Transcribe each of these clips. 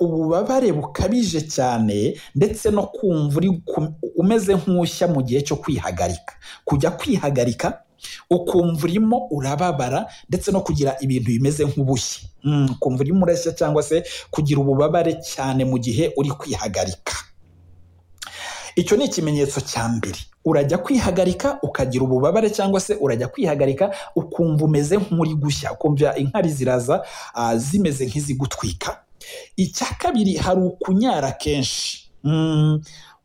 ububabare bukabije cyane ndetse no kumva uri umeze nk'ushya mu gihe cyo kwihagarika kujya kwihagarika ukumva urimo urababara ndetse no kugira ibintu bimeze nk'ubushye ukumva urimo ureshya cyangwa se kugira ububabare cyane mu gihe uri kwihagarika icyo ni ikimenyetso cya mbere urajya kwihagarika ukagira ububabare cyangwa se urajya kwihagarika ukumva umeze nk'uri gushya ukumva inkari ziraza zimeze nk'izigutwika icya kabiri hari ukunyara kenshi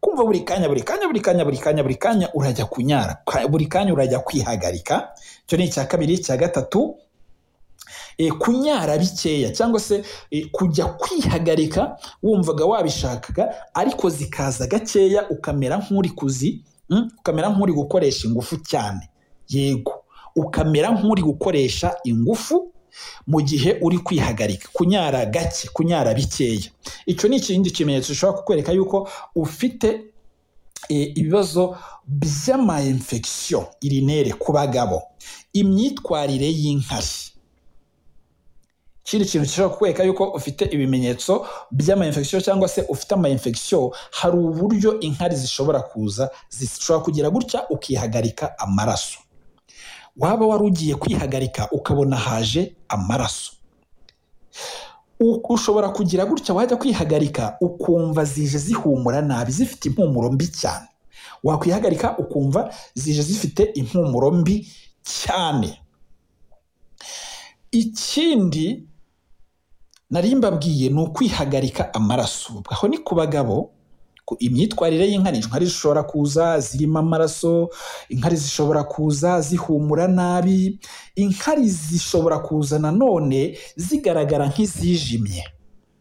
kumva buri kanya buri kanya buri kanya buri kanya buri kanya urajya kunyara buri kanya urajya kwihagarika icyo ni icya kabiri icya gatatu kunyara bikeya cyangwa se kujya kwihagarika wumvaga wabishakaga ariko zikaza gakeya ukamera nk'uri kuzi ukamera nk'uri gukoresha ingufu cyane yego ukamera nk'uri gukoresha ingufu mu gihe uri kwihagarika kunyara gake kunyara bikeya icyo ni ikindi kimenyetso gishobora kukwereka yuko ufite ibibazo by'amayimfegisiyo irinere ku bagabo imyitwarire y'inkari ikindi kintu gishobora kukwereka yuko ufite ibimenyetso by'amayinfegisiyo cyangwa se ufite amayinfegisiyo hari uburyo inkari zishobora kuza zishobora kugira gutya ukihagarika amaraso waba wari ugiye kwihagarika ukabona haje amaraso ushobora kugira gutya wajya kwihagarika ukumva zije zihumura nabi zifite impumuro mbi cyane wakwihagarika ukumva zije zifite impumuro mbi cyane ikindi nari mbabwiye ni ukwihagarika amaraso aho ni ku bagabo imyitwarire y'inkari inkari zishobora kuza zirimo amaraso inkari zishobora kuza zihumura nabi inkari zishobora kuza nanone zigaragara nk'izijimye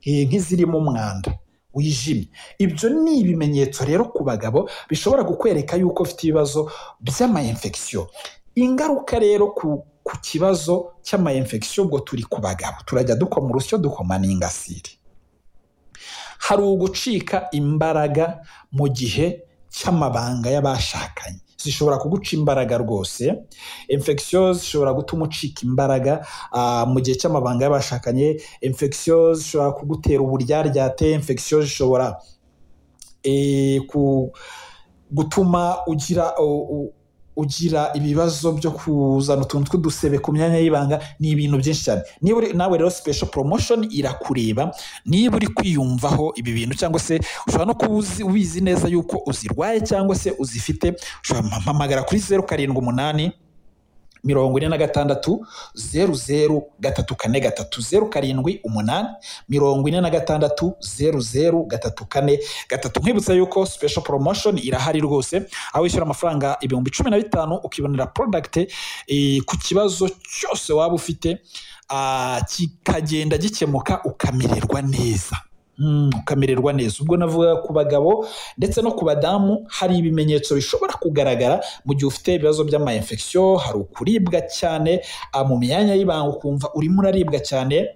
nk'izirimo umwanda wijimye ibyo ni ibimenyetso rero ku bagabo bishobora kukwereka yuko ufite ibibazo by'amayinfegisiyo ingaruka rero ku ku kibazo cy'amayinfegisiyo ubwo turi ku bagabo turajya dukoma urusyo dukoma n'ingasire hari ugucika imbaraga mu gihe cy'amabanga y'abashakanye zishobora kuguca imbaraga rwose infegisiyo zishobora gutuma ucika imbaraga mu gihe cy'amabanga y'abashakanye infegisiyo zishobora kugutera uburyaryate infegisiyo zishobora gutuma ugira ugira ibibazo byo kuzana utuntu tw'udusebe ku myanya y'ibanga ni ibintu byinshi cyane niba nawe rero sipesho poromoshoni irakureba niba uri kwiyumvaho ibi bintu cyangwa se ushobora no kuba ubizi neza yuko uzirwaye cyangwa se uzifite ushobora guhamagara kuri zeru karindwi umunani mirongo ine na gatandatu zeru zeru gatatu kane gatatu zeru karindwi umunani mirongo ine na gatandatu zeru zeru gatatu kane gatatu nkwibutsa yuko special promotion irahari rwose aho wishyura amafaranga ibihumbi cumi na bitanu ukibonera product e, ku kibazo cyose waba ufite kikagenda gikemuka ukamererwa neza ukamererwa neza ubwo navuga ku bagabo ndetse no ku badamu hari ibimenyetso bishobora kugaragara mu gihe ufite ibibazo by'amayinfegisiyo hari ukuribwa cyane mu myanya y'ibanga ukumva urimo uraribwa cyane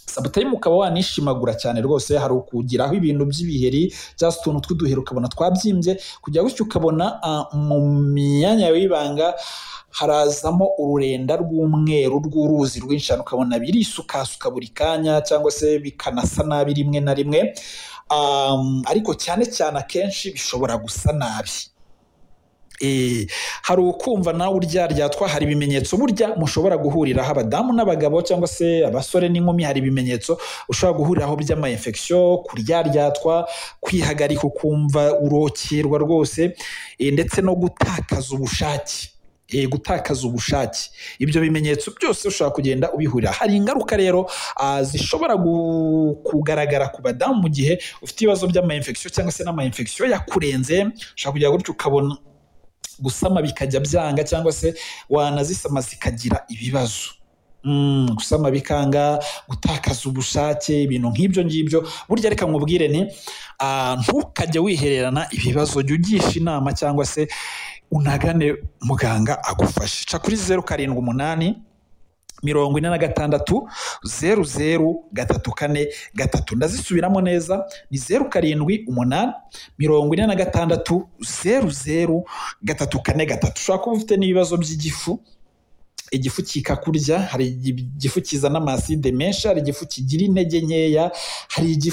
sabutayimu ukaba wanishimagura cyane rwose hari ukugiraho ibintu by'ibiheri cyangwa se utuntu tw'uduheri ukabona twabyimbye kujya gutyo ukabona mu myanya y'ibanga harazamo ururenda rw'umweru rw'uruzi rwinshi ukabona birisukasuka buri kanya cyangwa se bikanasa nabi rimwe na rimwe ariko cyane cyane akenshi bishobora gusa nabi hari ukumva nawe uryaryatwa hari ibimenyetso burya mushobora guhuriraho abadamu n'abagabo cyangwa se abasore n'inkumi hari ibimenyetso ushobora guhuriraho by'amayinfegisiyo kuryaryatwa kwihagarika ukumva urokerwa rwose ndetse no gutakaza ubushake gutakaza ubushake ibyo bimenyetso byose ushobora kugenda ubihurira hari ingaruka rero zishobora kugaragara ku badamu mu gihe ufite ibibazo by'amayinfegisiyo cyangwa se n'amayinfegisiyo yakurenze ushobora kugira gutyo ukabona gusama bikajya byanga cyangwa se wanazisama zikagira ibibazo gusama bikanga gutakaza ubushake ibintu nk'ibyo ngibyo burya reka nkubwire ni ntukajye wihererana ibibazo jya ugisha inama cyangwa se unagane muganga agufashe ca kuri zeru karindwi umunani mirongo ine na gatandatu zeru zeru gatatu kane gatatu ndazisubiramo neza ni zeru karindwi umunani mirongo ine na gatandatu zeru zeru gatatu kane gatatu ushobora kuba ufite n'ibibazo by'igifu igifu kikakurya hari igifu kizana amaside menshi hari igifu kigira intege nkeya hari igifu